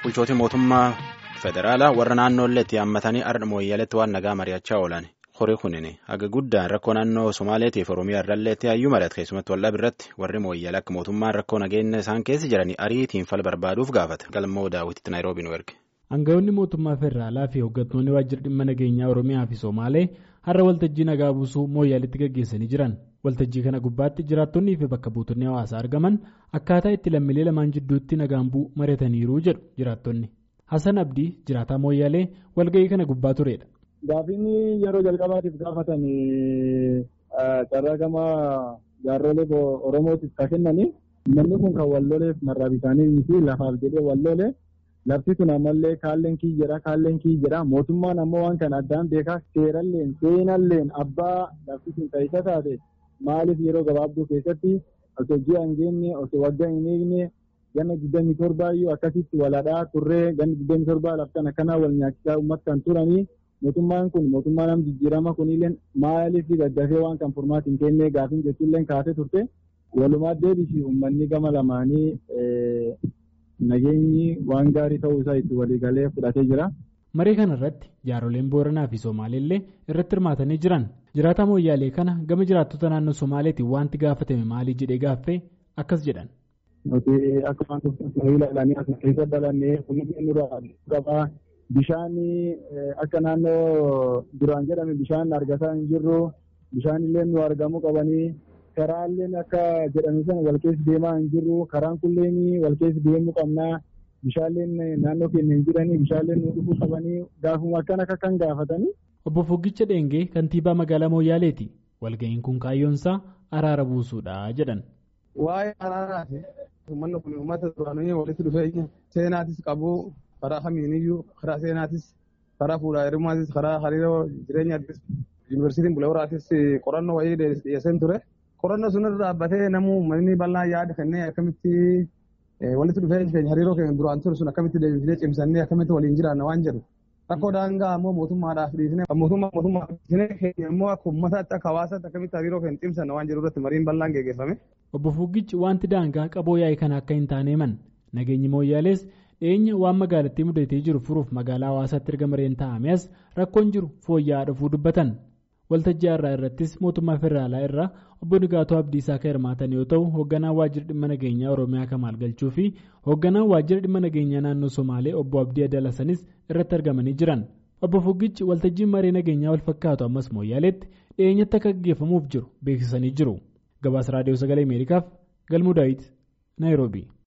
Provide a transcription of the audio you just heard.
bulchootii mootummaa federaalaa warra naannoolleetti yaammatanii ardha mooyyaleetti waan nagaa mari'achaa oolan horii kunin haga guddaan rakkoo naannoo somaaleetiif oromiyaa irralleetti hayyuu mari'ate keessumatti wallab irratti warri mooyyala akka mootummaan rakkoo nageenya isaan keessa jiranii ariitiin fala barbaaduuf gaafate galmoo daawwititti naayiroobii nu erge. Aangawoonni mootummaa federaalaa fi hooggantoonni waajjira dhimma nageenyaa oromiyaa fi somaalee har'a waltajjii nagaa buusuu mooyyaleetti gaggeessanii jiran. waltajjii kana gubbaatti jiraattonnii fi bakka buutonni hawaasaa argaman akkaataa itti lammiilee lamaan jidduutti nagaan bu'u mari'ataniiru jedhu jiraattonni Hasan Abdii jiraataa mooyyalee walga'ii kana gubbaa turedha. Gaafiin yeroo jalqabaatiif gaafatan carraa gama jaarrolee Oromootiif kan kennanii namni kun kan walloleef marraa bitaanii fi lafaaf jedhee wallolee lafti kun ammallee kaalleen kii jedha kaalleen kii jedha mootummaan ammoo waan kana addaan beekaa seeralleen seenalleen abbaa lafti kun taa'isa taate. Maaliif yeroo gabaabduu keessatti osoo ji'a hin geenye osoo waggaa hin eegne ganna digdamii torbaayyuu akkasitti waladhaa turree ganna digdamii torbaa laftan akkanaa wal nyaachisaa uummata kan turanii mootummaan kun mootummaa nam jijjiirama kunillee maaliif gaggafee waan kan furmaati hin kennee gaafiin jechuullee kaasee turte walumaa deebisi uummanni gama lamaanii nageenyi waan gaarii ta'uu isaa itti waliigalee fudhatee jira. Marii kana irratti jaaroleen Booranaa fi Somaaleellee irratti hirmaatanii jiran jiraataa mooyyaalee kana gama jiraattota naannoo Somaaleetiin wanti gaafatame maalii jedhee gaaffee akkas jedhan. Nuti akka waan tokko ilaalanii as keessa dalannee kunuunsi nurraa qabaa bishaan akka naannoo duraan jedhame bishaan argataa hin jirru bishaan illee nu argamuu qabanii karaallee akka jedhame sana wal keessa deemaa hin jirru karaan kulleen wal keessa deemuu qabnaa. Bishaalleen naannoo keenya hin jiranii bishaalleen nu dhufuu qabanii gaafuma akkan akka kan gaafatanii. Obbo Fuggicha Dheengee kantiibaa magaalaa Mooyaaleeti. Walga'iin kun kaayyoonsaa araara buusuudha jedhan. Waa'ee araaraati. Uummanni kun uummata duraanii walitti dhufeenya seenaatis qabu karaa kamiiniyyuu karaa seenaatis karaa fuudhaa heerumaatis karaa hariiroo jireenyaattis yuunivarsiitiin Bulehooraatis qorannoo wayii dhiyeesseen ture. Qorannoo sunirra dhaabbatee namuu uummanni bal'aa yaada kennee akkamitti walitti dhufeenyi keenya hariiroo keenya duraan ture sun akkamitti deebisnee cimsannee akkamitti waliin jiraanna waan jedhu rakkoo daangaa ammoo mootummaadhaaf dhiisnee mootummaa mootummaa dhiisnee keenya immoo akka uummataatti akka hawaasaatti akkamitti hariiroo keenya cimsanna waan jedhu irratti mariin bal'aan geggeeffame. Obbo Fuggichi wanti daangaa qaboo yaa'ii kana akka hin taane himan nageenyi mooyyaalees dhiyeenya waan magaalattii mudatee jiru furuuf magaalaa hawaasaatti erga mareen taa'ame as rakkoon jiru fooyya'aa dhufuu dubbatan. waltajjii har'aa irrattis mootummaa federaalaa irraa obbo Nigaatuu Abdiisaa kan hirmaatan yoo ta'u hoogganaan waajjira dhimma nageenyaa Oromiyaa Kamaal Galchuu fi hoogganaan waajjira dhimma nageenyaa naannoo Somaalee obbo Abdii Adalasanis irratti argamanii jiran. Obbo Fuggichi waltajjiin maree nageenyaa wal fakkaatu ammas mooyyaaleetti dhiyeenyatti akka gaggeeffamuuf jiru beeksisanii jiru. Gabaasa Raadiyoo Sagalee Ameerikaaf Galmuu Daawit Naayiroobii.